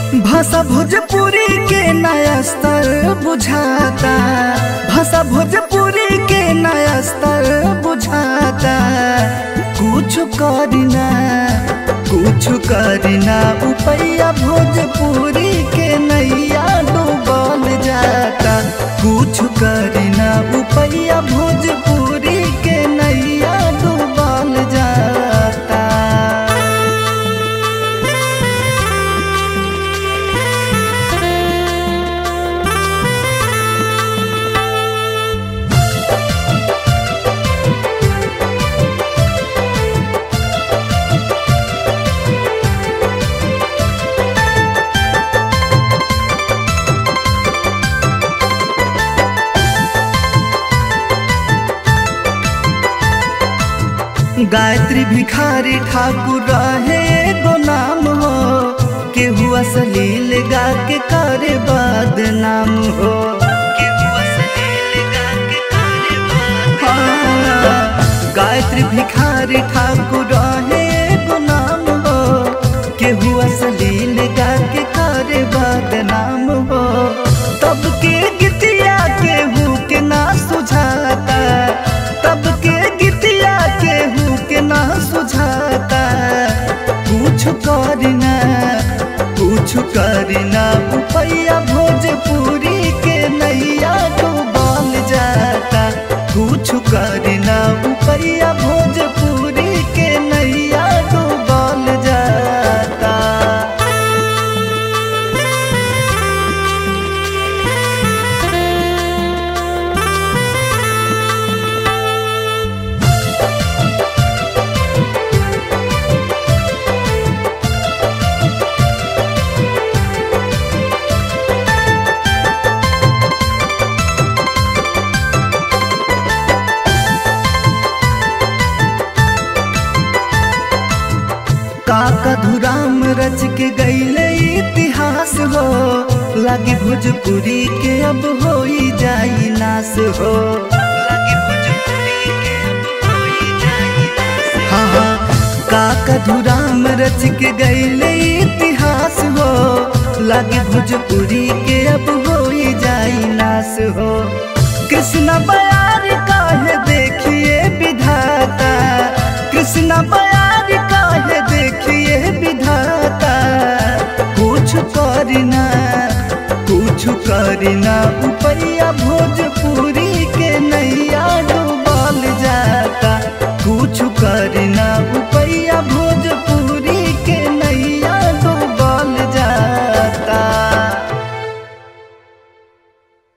भाषा भोजपुरी के नया स्तर बुझाता भाषा भोजपुरी के नया स्तर बुझाता कुछ करना कुछ करना उपैया भोजपुरी के नैया डूबल जाता कुछ करना उपैया भोजपुरी के नैया डूबल जाता गायत्री भिखारी ठाकुर रहे एगो नाम हो केहू असलील गा के करे बदनाम हो केहू अश्लील गा के करे बदनाम। हाँ, गायत्री भिखारी ठाकुर रहे एगो नाम हो केहू असलील गा के करे बदनाम हो तब के गीतिया केहू के ना सुझाता तब के गीतिया केहू के ना सुझाता कुछ करना कुछ करना उपैया भोजपुरी के नैया डूबल जाता कुछ करना उपैया भोजपुरी के नैया डूबल जाता काका धुराम रच के गईले इतिहास हो लागे भोजपुरी के अब हो जाई नास हो लागे भोजपुरी के अब होई जाई नास हो। हाँ हाँ काका धुराम रच के गईले इतिहास हो लागे भोजपुरी के अब हो जाई नास हो कृष्ण बयार काहे देखिए विधाता कृष्ण बयार काहे देखिए विधाता कुछ करना कुछ करना उपैया भोजपुरी के नैया डूबल जाता कुछ करना उपैया